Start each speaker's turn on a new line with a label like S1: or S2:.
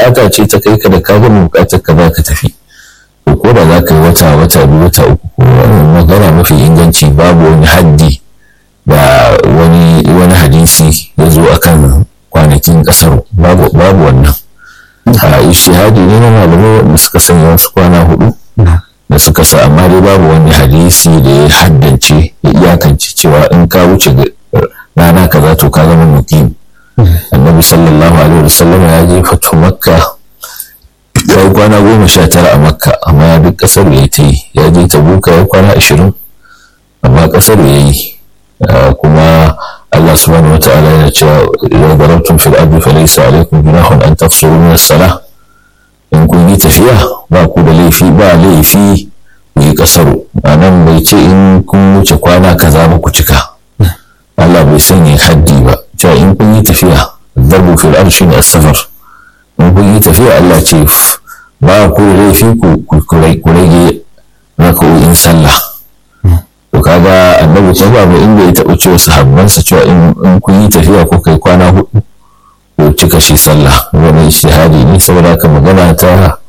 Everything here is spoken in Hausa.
S1: bukata ce ta kai ka da ka gama bukatar ka za ka tafi to ko da za ka yi wata wata biyu wata uku ko magana mafi inganci babu wani haddi da wani wani hadisi ya zo akan kwanakin kasar babu babu wannan a ishihadi ne na malamai wanda suka sanya wasu kwana hudu da suka sa amma dai babu wani hadisi da ya haddance ya iyakance cewa in ka wuce rana kaza to ka zama muqim annabi sallallahu alaihi wasallam ya je fatu makka ya yi kwana goma sha tara a makka amma ya duk kasar ya ta yi ya je ta buka ya kwana ashirin amma kasar ya yi kuma Allah subhanahu wa ta'ala yana cewa idan darabtum fil ardi falaysa alaykum junahun an taqsuru min as-salah in kun yi tafiya ba ku da laifi ba laifi ku yi kasaru anan bai ce in kun wuce kwana kaza ba ku cika Allah bai sanya haddi ba cewa in kun yi tafiya darbu fil ardi shine as-safar in kun yi tafiya Allah ce ba ku da laifi ku rage raka'o'in sallah to kaga annabi ta ba inda ya taɓa cewa sahabbansa cewa in kun yi tafiya ko kai kwana hudu ko cika shi sallah wani ijtihadi ne saboda haka magana ta